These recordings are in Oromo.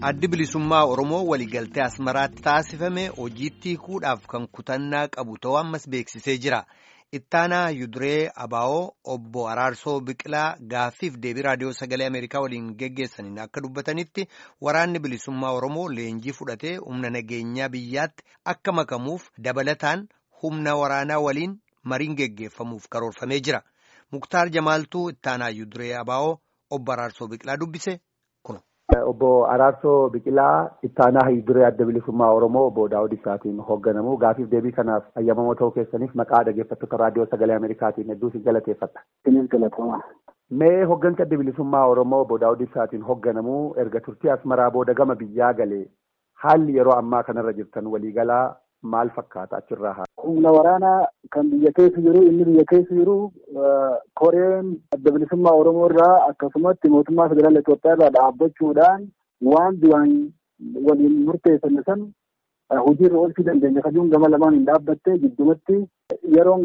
addi bilisummaa Oromoo waliigaltee Asmaraatti taasifame hojiitti hiikuudhaaf kan kutannaa qabu ta'uu ammas beeksisee jira. Ittaanaa Yuduree Abaa'oo obbo Araarsoo Biqilaa gaaffiif deebii raadiyoo sagalee Ameerikaa waliin geggeessaniin akka dubbatanitti waraanni bilisummaa Oromoo leenjii fudhatee humna nageenyaa biyyaatti akka makamuuf dabalataan humna waraanaa waliin mariin geggeeffamuuf karoorfamee jira. Muktaar Jamaaltuu Ittaanaa Yuduree Abaa'oo obbo Araarsoo Biqilaa dubbise kuno. Obbo Araarsoo Biqilaa Ittaanaa Yuduree Adda Bilisummaa Oromoo obbo Daawud Ibsaatiin hoogganamu gaafiif deebii kanaaf ayyamamoo ta'uu keessaniif maqaa dhaggeeffattoota raadiyoo sagalee Ameerikaatiin hedduu isin galateeffadha. Isinis galatoomaa. Mee hooggansa Adda Bilisummaa Oromoo obbo Daawud Ibsaatiin hoogganamu erga turtii Asmaraa booda gama biyyaa galee haalli yeroo ammaa kanarra jirtan waliigalaa maal fakkaata achirraa haa? Humna waraanaa kan biyya keessa jiru inni biyya keessa jiru koreen adda bilisummaa Oromoo irraa akkasumatti mootummaa federaala Itoophiyaa irraa dhaabbachuudhaan waan duraan waliin murteessan san hojiirra oolchuu dandeenya kajuun gama lamaan hin dhaabbatte giddumatti yeroon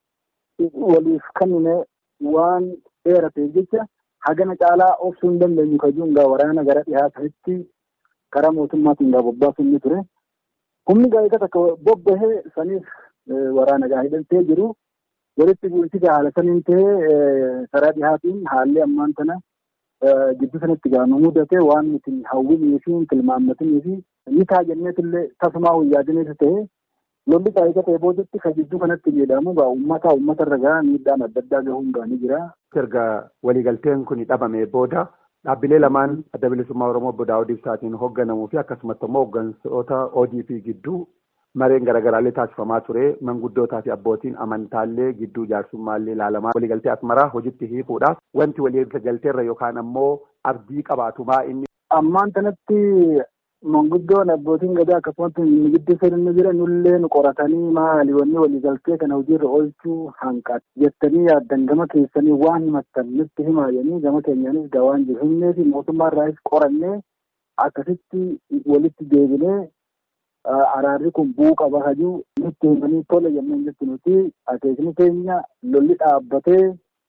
waliif kennine waan dheerateef jecha hagana caalaa obsuu hin dandeenyu kajuun waraana gara dhihaa ta'etti karaa mootummaatiin bobbaasuu inni ture. Humni gaa'ika takka bobbahee saniif waraana gaa hidhatee jiru walitti bu'iinsi haala saniin ta'ee karaa dhihaatiin haalli ammaan tana gidduu sanatti gaama mudate waan nuti hawwinii fi tilmaammatinii fi ni taajjanneetillee tasumaa huyyaadinees ta'ee lolli gaa'ika ta'e boodatti kan gidduu kanatti jedhamu gaa uummata uummata irra gaa miidhaan adda addaa gahuun gaanii jira. Erga waliigalteen kun dhabame booda dhaabbilee lamaan adda bilisummaa Oromoo obbo Daawud Ibsaatiin hoogganamuu fi akkasumatti immoo hooggantoota ODP gidduu mareen garaagaraallee taasifamaa ture manguddootaa fi abbootiin amantaallee gidduu jaarsummaallee ilaalamaa waliigaltee asmaraa hojitti hiikuudhaaf wanti waliigalteerra yookaan ammoo abdii qabaatumaa inni. Ammaan kanatti manguddoon abbootiin gadaa akkasumatti gidduu seenanii jiran nullee nu qoratanii maali wanni waliigaltee kana hojiirra oolchuu hanqate jettanii yaaddan gama keessanii waan himattan nutti himaayanii gama keenyaanis gaa waan jiru himnee fi mootummaa irraas qorannee akkasitti walitti deebinee araarri kun bu'uu qaba hajuu nutti himanii tole jennee jetti nuti akeekni keenya lolli dhaabbatee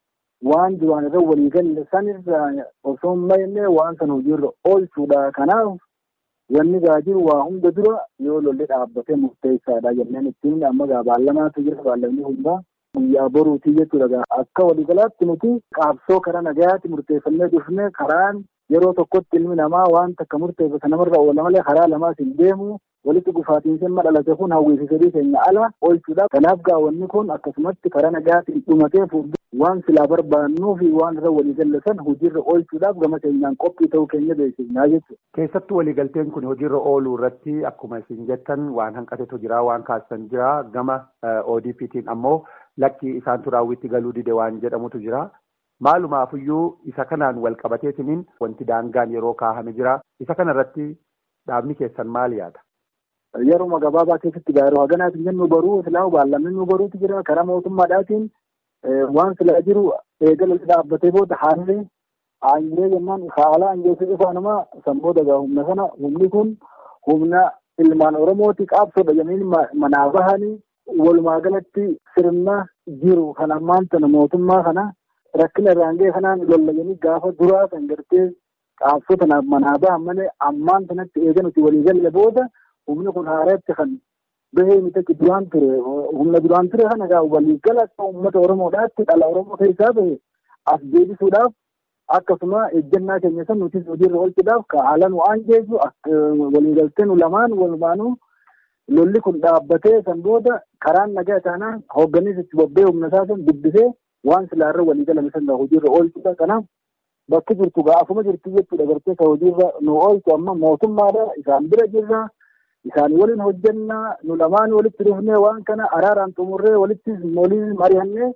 waan duraan irra waliigalle sanirraa osoo hin mayne waan sana hojiirra oolchuudha kanaaf wanni gaa jiru waa hunda dura yoo lolli dhaabbatee murteessaadha jenneen ittiin amma gaa baallamaatu jira baallamni hundaa guyyaa boruutii jechuudha akka waliigalaatti nuti qaabsoo karaa nagayaatti murteeffannee dhufne karaan yeroo tokkotti ilmi namaa waan takka murteeffate namarra oola malee karaa lamaas hin deemu walitti gufaatiinsi amma dhalate kun hawwiifi fedhii keenya ala oolchuudha. Kanaaf gaawwanni kun akkasumatti karaa nagaatiin dhumatee fuuldura waan silaa barbaannuu fi waan irra waliigalle san hojiirra oolchuudhaaf gama keenyaan qophii ta'uu keenya beeksifnaa jechuudha. Keessattuu waliigalteen kun hojiirra ooluu irratti akkuma isin jettan waan hanqatetu jira waan kaasisan jira gama ODP'tiin ammoo lakkii isaantu raawwitti galuu dide waan jedhamutu jira. Maalumaafiyyuu isa kanaan wal qabateetiniin wanti daangaan yeroo kaahame jira. Isa kana irratti dhaabni keessan maal yaada? Yeruma gabaabaa keessatti gaaruu haganaatiin jennu baruu silaa baallamni nu baruutu jira karaa mootummaadhaatiin waan silaa jiru eegala dhaabbatee booda haalli aanjee jennaan haala aanjeessu ifaanuma sammuu dagaa humna sana humni kun humna ilmaan oromooti qaabsoodha jenneen manaa bahanii walumaa galatti sirna jiru kan ammaan tana mootummaa kana rakkina irraan ga'e kanaan lollayanii gaafa duraa kan gartee qaabsoo tanaaf manaa bahan malee ammaan tanatti eega nuti walii galle booda humni kun haaratti kan bahee miti duraan ture humna duraan ture kana gaa waliigala akka uummata oromoodhaatti dhala oromoo keessaa bahe as deebisuudhaaf akkasuma ejjennaa keenya san nutis hojiirra oolchuudhaaf ka haala nu aanjeessu waliigaltee nu lamaan walumaanuu lolli kun dhaabbatee san booda karaan nagaa taanaan hoogganiis itti bobbee humna isaa san dubbisee waan silaarra waliigalame san hojiirra oolchuudha kanaaf bakki jirtu gaafuma jirtu jechuudha gartee ka hojiirra nu oolchu amma mootummaadha isaan bira jirra isaan waliin hojjannaa nu lamaan walitti dhufnee waan kana araaraan xumurree walitti waliin mari'annee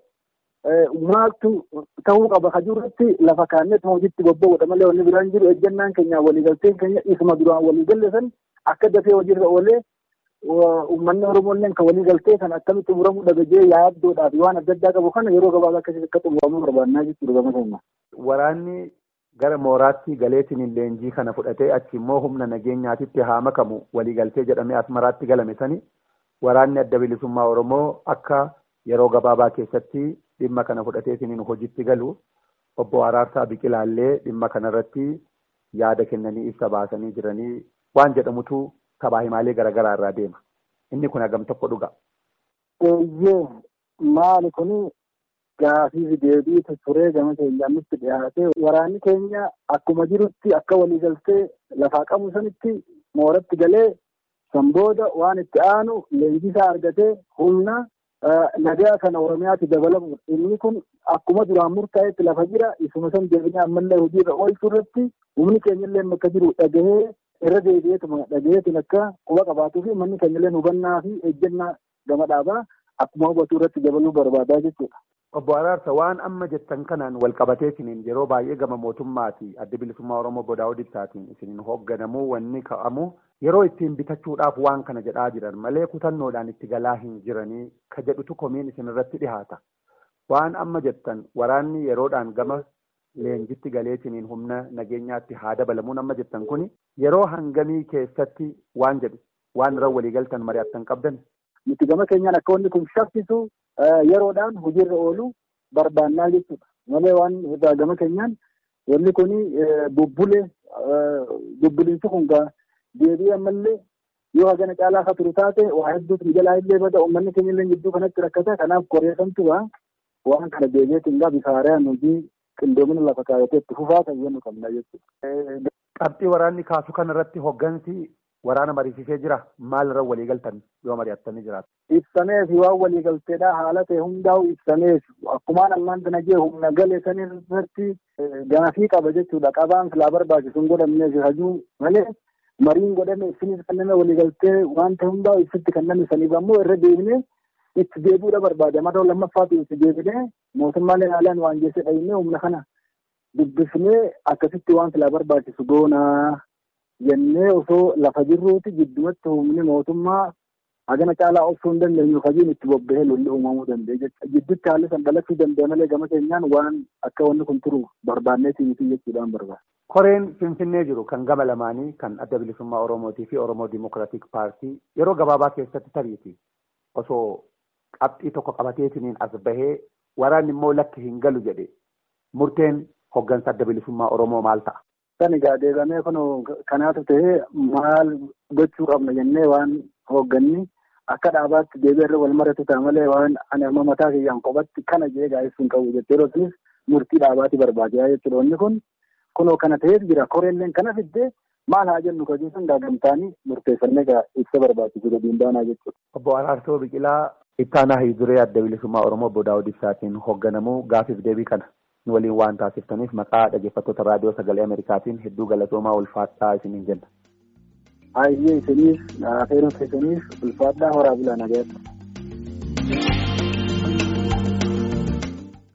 maaltu ta'uu qaba kajurratti lafa kaanneet hojiitti bobba'uudha malee wanni biraan jiru ejjennaan keenya waliigalteen keenya isuma duraan waliigalle san akka dafee hojiirra oolee uummanni Oromooillee kan waliigaltee kan akkamitti xumuramuu dhagajee yaaddoodhaaf waan adda addaa qabu kana yeroo gabaabaa keessatti akka xumuramuu barbaannaa jechuudha gama keenya. Waraanni gara mooraatti galeetiin leenjii kana fudhatee achi immoo humna nageenyaatitti haa makamu waliigaltee jedhamee asmaraatti galame sani waraanni adda bilisummaa Oromoo akka yeroo gabaabaa keessatti dhimma kana fudhateetiin hojiitti galu obbo Araarsaa Biqilaallee dhimma kanarratti yaada kennanii ibsa baasanii jiranii waan jedhamutu sabaa himaalee garaagaraa irraa deema. Inni kun hagam tokko dhuga. Eeyyee maali kuni gaafii deebii turee gama keenyaan nutti dhiyaate waraanni keenya akkuma jirutti akka waliigaltee lafaa qabu sanitti mooratti galee san booda waan itti aanu leenjisaa argatee humna nagaa kana oromiyaatti dabalamu inni kun akkuma duraan murtaa'etti lafa jira isuma san deebinee ammallee hojiirra oolchuu irratti humni keenyallee akka jiru dhagahee irra deebi'eetuma dhagaheetiin akka quba qabaatuu fi manni keenyallee hubannaa fi ejjennaa gama dhaabaa akkuma hubatu irratti dabaluu barbaadaa jechuudha. Obbo Araarsa waan amma jettan kanaan wal qabateetiniin yeroo baay'ee gama mootummaati adda bilisummaa Oromoo Bodaa'oo Dibsaatiin isiniin hoogganamuu wanni ka'amu yeroo ittiin bitachuudhaaf waan kana jedhaa jiran malee kutannoodhaan itti galaa hin jiranii ka jedhutu komiin isin irratti dhihaata. Waan amma jettan waraanni yeroodhaan gama leenjitti galeetiniin humna nageenyaatti haa dabalamuun amma jettan kuni yeroo hangamii keessatti waan jedhu waan irra waliigaltan mari'attan qabdan. Nuti gama keenyaan akka wanni kun shakkisu yeroodhaan hojiirra oolu barbaannaa jechuudha. Malee waan irraa gama keenyaan wanni kun bubbule bubbulinsi kun deebii ammallee yoo hagana caalaa akka turu taate waa hedduutu ni jalaa illee bada uummanni keenya illee gidduu kanatti rakkata kanaaf qoreessantu waan kana deebiitiin gaa bifa haaraan hojii qindoomina lafa kaayatee itti fufaa tayyannuu qabna jechuudha. Qabxii waraanni kaasu kanarratti hoggansi waraana mariisisee jira maal irra waliigaltan yoo mari'attanii jiraatu. Ibsameef waan waliigalteedha haala ta'e hundaa'u ibsameef akkumaan ammaan kana jee humna galee san irratti gaafii qaba jechuudha qabaan silaa barbaachisu hin godhamneef hajuu malee mariin godhame ibsinis kenname waliigaltee wanta hundaa'u ibsitti kenname saniif ammoo irra deebinee itti deebi'uudha barbaada mata lammaffaatu itti deebinee mootummaalee haalaan waan jeesse dhayinee humna kana dubbifnee akkasitti waan silaa barbaachisu goonaa jennee osoo lafa jirruuti gidduutti humni mootummaa hagana caalaa obsuu hin dandeenyu hojiin itti bobba'ee lolli uumamuu danda'e jechuudha. Gidduutti haalli san dhalachuu danda'e malee gama keenyaan waan akka wanni kun turu barbaanneetii miti jechuudhaan barbaada. Koreen Finfinnee jiru kan gama lamaanii kan adda bilisummaa Oromootii fi Oromoo Dimokiraatik Paartii yeroo gabaabaa keessatti tariiti osoo qabxii tokko qabateetiniin as bahee waraanni immoo lakki hin galu jedhe murteen hoggansa adda bilisummaa Oromoo maal ta'a? Kan egaa deegamee kun kanaatu ta'ee maal gochuu qabna jennee waan hoogganni akka dhaabaatti deebi'ee irra wal maratu ta'a malee waan ani amma mataa kiyyaan qophatti kana jee gaa'essuun qabu jettee yeroo murtii dhaabaatti barbaadaa jechuudha. Wanni kun kunoo kana ta'eet jira koreelleen kana fiddee maal haa jennu kajuu sun gaagamtaanii murteeffannee ibsa barbaachisu gadiin baanaa jechuudha. Obbo Araarsoo Biqilaa ittaanaa hiiduree adda bilisummaa Oromoo Obbo Daawud Ibsaatiin hoogganamuu gaafiif deebii kana nu waliin waan taasiftaniif maqaa dhaggeeffattoota raadiyoo sagalee Ameerikaatiin hedduu galatoomaa ulfaadhaa isiniin jenna. Hayyee isiniif afeeruu keessaniif ulfaadhaa horaa bulaa nagaatti.